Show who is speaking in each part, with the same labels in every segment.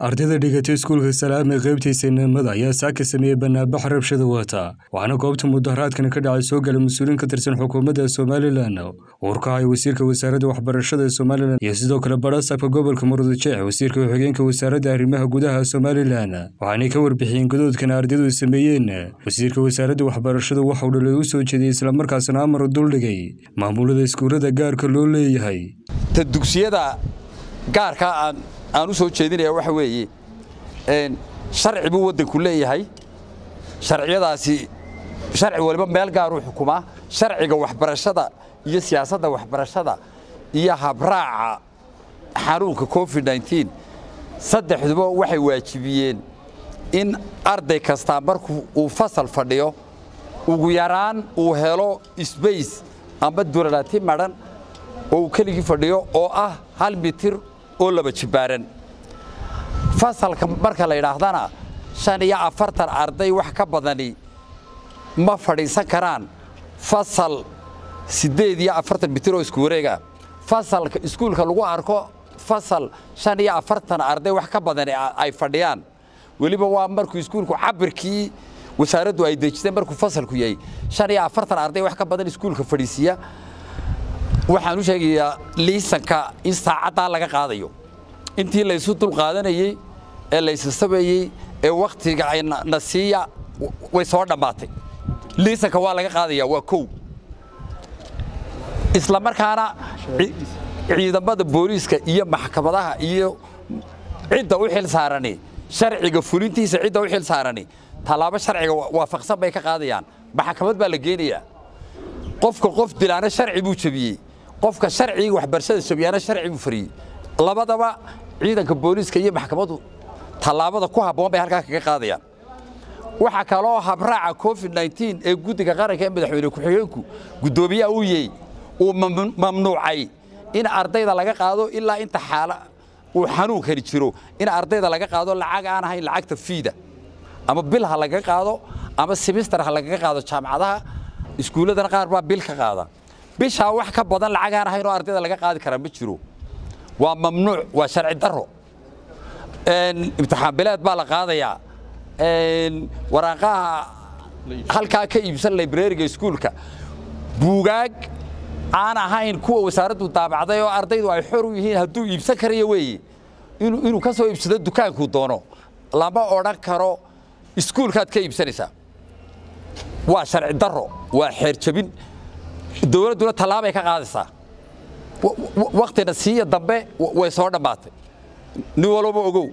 Speaker 1: ardayda dhigatay iskuulka salaam ee qaybtiisa inamada ayaa saaka sameeyey banaanbax rabshada wata waxaana goobta mudaharaadkani ka dhacay soo gala mas-uuliin ka tirsan xukuumadda somalilan uurkahaya wasiirka wasaaradda waxbarashada ee somalilan iyo sidoo kale badhasaabka gobolka murudujeex wasiirka ku-xigeenka wasaaradda arrimaha gudaha somalilan waxaanay ka warbixiyeen gadoodkan ardaydu sameeyeen wasiirka wasaaradda waxbarashadu waxauu dhalay u soo jeediyey islamarkaasna amar duldhigay maamulada iskuullada gaarka loo leeyahay
Speaker 2: ta dugsiyada gaarka aan u soo jeedinaya waxa weeye sharci buu waddanku leeyahay sharciyadaasi sharci waliba meel gaaruu xukumaa sharciga waxbarashada iyo siyaasadda waxbarashada iyo habraaca xanuunka covid nteen saddexduba waxay waajibiyeen in arday kastaa marku uu fasal fadhiyo ugu yaraan uu helo sbace amba duralaati madhan oo uu keligii fadhiyo oo ah hal mitir oo laba jibbaaran fasalka marka la yidhaahdana shan iyo afartan arday wax ka badani ma fadhiisan karaan fasal siddeed iyo afartan mitir oo isku wareega fasalka iskuulka lagu arko fasal shan iyo afartan arday wax ka badani ay fadhiyaan weliba waa markuu iskuulku cabirkii wasaaraddu ay dejisay markuu fasalku yahay shan iyo afartan arday wax ka badan iskuulka fadhiisiya waxaan u sheegayaa liisanka in saacaddaa laga qaadayo intii laysu dulqaadanayey ee laysasabayey ee wakhtiga na siiya way soo dhammaatay liisanka waa laga qaadaya waa kow isla markaana ciidamada booliiska iyo maxkamadaha iyo cidda u xil saarani sharciga fulintiisa cidda u xil saarani tallaabo sharciga waafaqsan bay ka qaadayaan maxkamad baa la geenayaa qofka qof dilaana sharci buu jebiyey qofka sharciga waxbarashada jabiyaana sharci buu fariyey labadaba ciidanka booliiska iyo maxkamaddu tallaabada ku habboon bay halkaa kaga qaadayaan waxaa kaloo habraaca covid nteen ee guddiga qaranka ee madaxweyne ku-xigeenku guddoomiyaha uu yey uu mamnuucay in ardayda laga qaado ilaa inta xaala uu xanuunkani jiro in ardayda laga qaado lacag aan ahayn lacagta fiida ama bil ha laga qaado ama simister ha lagaga qaado jaamacadaha iskuulladana qaar baa bil ka qaada bishaa wax ka badan lacag aan ahayn oo ardayda laga qaadi karaa ma jiro waa mamnuuc waa sharci daro imtixaan bileed baa la qaadayaa waraaqaha halkaa ka iibsan librariga iskuulka buugaag aan ahayn kuwa wasaaraddu daabacday oo ardaydu ay xor u yihiin hadduu iibsan karayo weeye inuu ka soo iibsado dukaankuu doono lama odhan karo iskuulkaad ka iibsanaysaa waa sharci daro waa xeer jabin dowladduna tallaabay ka qaadaysaa waktina siiya dambe way soo dhammaatay nin walbaba ogow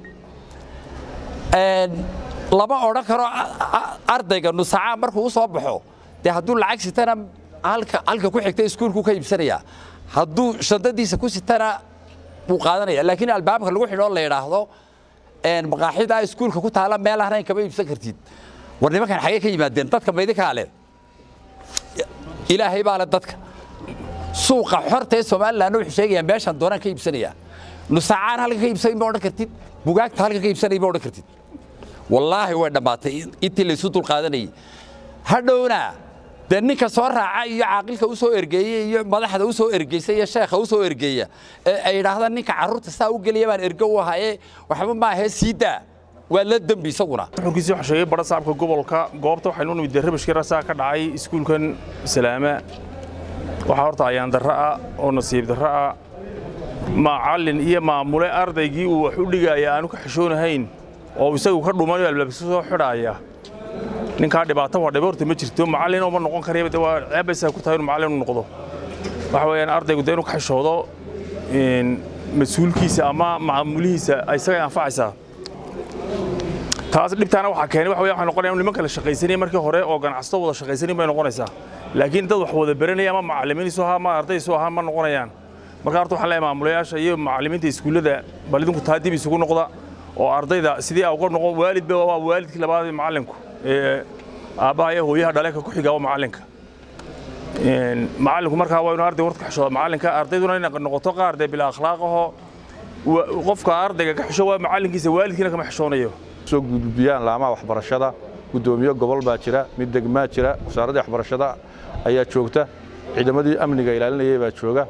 Speaker 2: lama odhan karo ardayga nusacaa markuu u soo baxo dee hadduu lacag sitana halka ku xigta iskuulku ka iibsanayaa hadduu shandadiisa ku sitana wuu qaadanaya laakiin albaabka lagu xidhoo la yidhaahdo maqaaxidaa iskuulka ku taala meel ahnayn kama iibsan kartid war nimankan xagee ka yimaadeen dadka maydinkaa leh ilaahay baa le dadka suuqa xorta ee somalilan wuxuu sheegayaa meeshaan doonaan ka iibsanayaa nusacaan halka ka iibsanay ma odhan kartid bugaagta halka ka iibsanay ma odhan kartid wallaahi way dhammaatay intii laysu dulqaadanayay hadhowna dee ninka soo raaca iyo caaqilka u soo ergeeyey iyo madaxda u soo ergeysa iyo sheekha u soo ergeeya ee ay yidhaahdaan ninka carruurta saa u geliya baan ergo u ahaye waxba maahee sii daa waa la dembi isaguna
Speaker 3: xukunkiisii waxaa sheegay badha saabka gobolka goobta waxaynu nimid dee rabashkii rasaa ka dhacay iskuulkan salaama waxaa horta ayaan darro ah oo nasiib darro ah macallin iyo maamule ardaygii uu wax u dhigaya aanu ka xishoonahayn oo isagu ka dhumayo albaabkiisa soo xidhaaya ninkaa dhibaato waa dhiba horta ma jirto macallin oo ma noqon karayaba waa ceebaysaa ku tahay inuu macallin u noqdo waxa weeyaan ardaygu dee inuu ka xishoodo mas-uulkiisa ama maamulihiisa isagay anfacaysaa taas dhibtaana waxaa keenay waxa waxay noqonayaan nimanka la shaqaysanaya markii hore oo ganacsato wada shaqaysanin bay noqonaysaa laakiin dad wax wada baranaya ama macallimiiniisu ahaa ama ardaydiisu ahaa ma noqonayaan marka horta waxaan leeyahay maamulayaasha iyo macallimiinta iskuullada bal idinku taa dib isugu noqda oo ardayda sidii uga noqon waalidba waa waalidkii labaad ee macallinku ee aabbaha iyo hooyaha dhaleeka ku xiga waa macallinka macallinku markaa waa inuu arday warka xishooda macallinka ardayduna inay noqoto qaar dee bila akhlaaqaho qofka ardayga ka xisho waa macallinkiisa waalidkiina kama xishoonayo
Speaker 4: soo gudbiyaan laamaha waxbarashada guddoomiye gobol baa jira mid degmaa jira wasaaradda waxbarashada ayaa joogta ciidamadii amniga ilaalinayay baa jooga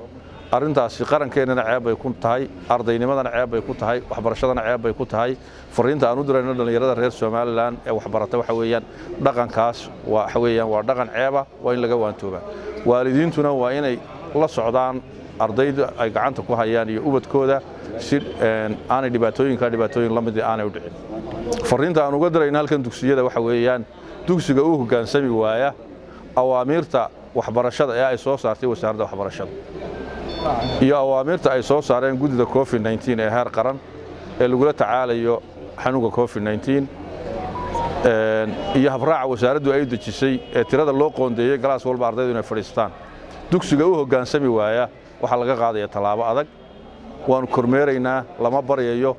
Speaker 4: arrintaasi qarankeenana ceeb bay ku tahay ardaynimadana ceeb bay ku tahay waxbarashadana ceeb bay ku tahay fariinta aan u dirayno dhallinyarada reer somalilan ee waxbarata waxa weeyaan dhaqankaas waxa weeyaan waa dhaqan ceeba waa in laga waantoobaa waalidiintuna waa inay la socdaan ardayda ay gacanta ku hayaan iyo ubadkooda si aanay dhibaatooyinka dhibaatooyin la mid aanay u dhicin fariinta aan uga dirayno halkan dugsiyada waxa weeyaan dugsiga uu hoggaansami waaya awaamiirta waxbarashada ee ay soo saartay wasaaradda waxbarashada iyo awaamiirta ay soo saareen guddida covid nteen ee heer qaran ee lagula tacaalayo xanuunka covid nteen iyo habraaca wasaaraddu ay dejisay ee tirada loo qoondeeyey galaas walba ardaydu inay fadhiistaan dugsiga u hoggaansami waaya waxaa laga qaadaya tallaabo adag waannu kormeeraynaa lama baryayo